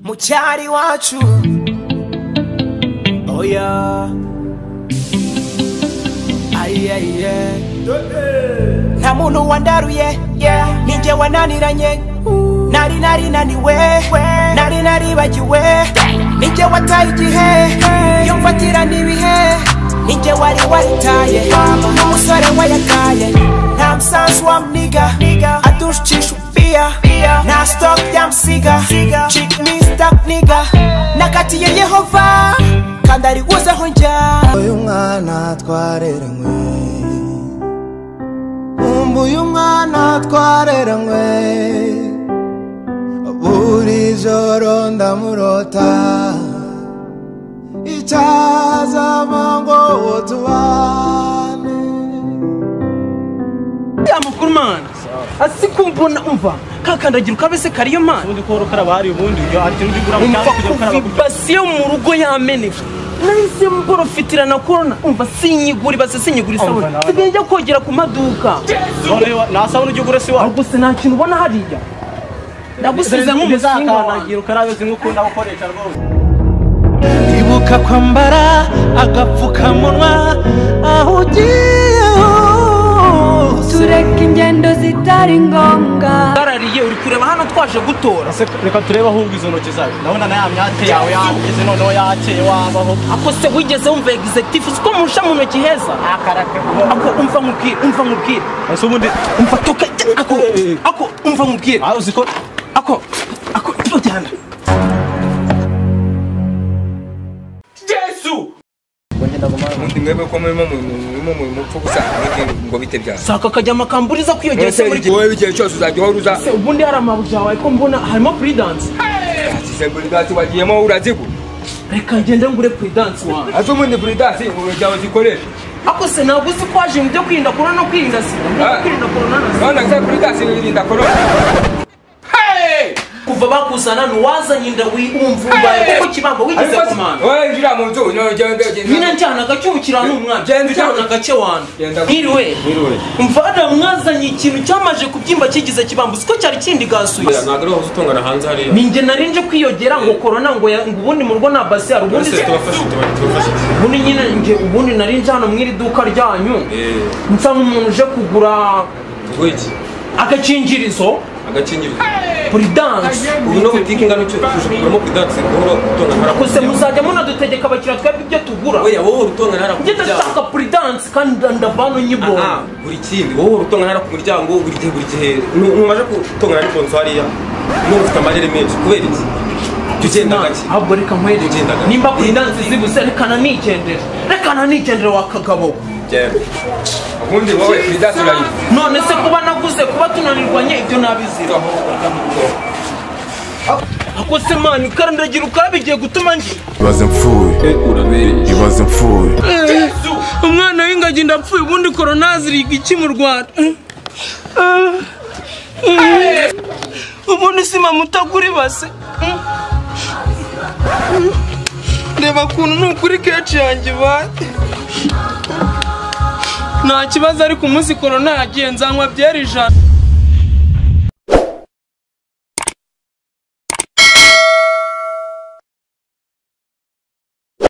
utari wacu oya ayiye nta muntu wandaruye ninjye wananiranye nari narinaniwe nari naribagiwe ninjye wataye igihe iyo mfatira n'ibihe ninjye wari waritaye umusore wayataye nta musanzu wa mniga adushikisha ubia nta sitopu ya msiga ciki misitapu niga nakatiye yehova kandi ari guzaho njya uyu mwana twareranywe Bumva uyu mwana twareranywe Buri joro ndamurota Icyazama ngo tubane ya makuru mana asikumbona umva kakandagira ukabese kariyo mana ubundi ko ukaraba hari ubundi ujya ati undi gura umva cyangwa kuva kujya ukaraba ibasi yo mu rugo yameneka nahise mborofitira na korona umva sinyigura ibase sinyigura Umva isabune nawe. nsigaye njya kogera ku maduka noneho nasabona ujya ugura si wawe gusa nta kintu ubona hariya ndagusize nk'umusinga wanjye uzakandagira ukarabe zimwe ukunda gukoresha rwose ibuka kwambara agapfukamunwa aho ugiye hose tureka ingendo zitari ngombwa uhagarariye uri kureba hano twaje gutora Ese reka turebe ahubwo izo ntoki zawe ndabona na ya myate yawe yageze noneho yakeye wabaho ako se wigeze wumva egizegitifu siko musha mu ntoki heza ako umva nkubwire umva nkubwire ese ubundi umva toka ako ako umva nkubwire Ah, uzi ko ako ako tujyana ubundi mwebwe ko murimo mu- mu- murimo mu mupfu gusa mwebwe ngo bite byaba saka akajya amakamburiza kwiyogera se muri wowe igihe cyose uzajya uhora uza Se, ubundi hari amabuja yawe ko mbona harimo puridanse isemburi bwacu wagiyemo urazibura reka ngende ngure puridanse wawe ase ubundi buridasi ingurube ryawe zikoresha ako se ntabwo uzi ko waje mu byo kwirinda korona no kwirinda sida no kwirinda korona na sida none se buridasi irinda korona kuva bakusana ntiwazanye inda wumva umbaye kuko kibamba wigeze ariko kumana si- wowe injira mu nzu nyogende nyine njyana agacyukira n'umwana Genda, njyana genda. agace wanjye Genda. ntiriwe umva hariya mwazanye ikintu cyamaje kubyimba kigize kibamba uziko cyari kindi gasuye ntabwo ari wowe utungana hanze hariya ninjye nari nje kwiyogera ngo korona ngo ya- ngo ubundi mu rugo nta basi hari ubundi ese tubafashe tuba- tubafashe ubundi nyine nje ubundi nari nje hano mw'iri duka ryanyu Eh, nsa nk'umuntu uje kugura ubwo iki agakingirizo agakingirizo puridanse ubu no butike ingana ucyo tuje kuguramo puridanse guhora utungana hari gusa muzajya munadutegeka abakiriya twebwe ibyo tugura weya wowe utungana hari njye ndashaka puridanse kandi nda- ndavana unyibonye aha buri kindi wowe utungana hari ku muryango buri gihe buri gihe Nu- numaze gutungana ariko nzu hariya n'ubu ufite amarere menshi kubera iki jya ugenda gake ahubwo reka nkwereke Ugenda gato. nimba puridanse zibuse reka nanigendera reka nanigendera wa kagabo genda ubundi wowe buridasi urayibura none se kuba naguze kuba tunanirwanye ibyo nabizira ako se mani ukarandagira ukarabe igiye gutuma njye ibaze mpfuye urabereye ibaze mpfuye umwana w'ingagi ndapfuye ubundi korona ziriga iki mu rwanda ubundi si mama utagura ibase reba kuntu ni ukuri kenshi yanjye ibaye nta kibazo ariko umunsi korona yagiye nzanywa byeri ijana